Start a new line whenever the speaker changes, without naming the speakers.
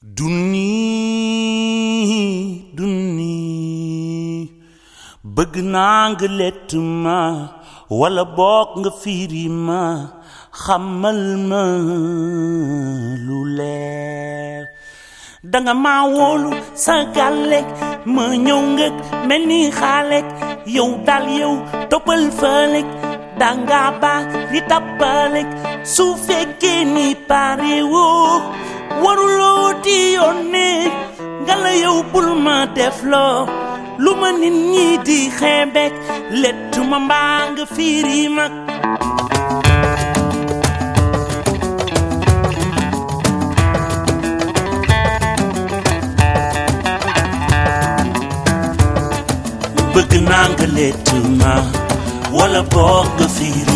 dunni dunni bëgg naa nga lett ma wala boog nga fiiri ma xamal ma lu leer danga ma wóolu sa gàllek ma ñëw ngëg mel ni xaalek yow dal yow toppal fëlek danga ba li tappalek su fekkee ni pare woo waruloo di yónnee nga la yow bul ma def loo lu ma nit ñi di xeebek lettu ma mbaa nga fiiri mag bëgg naa nga lettu ma wala boog nga fiiri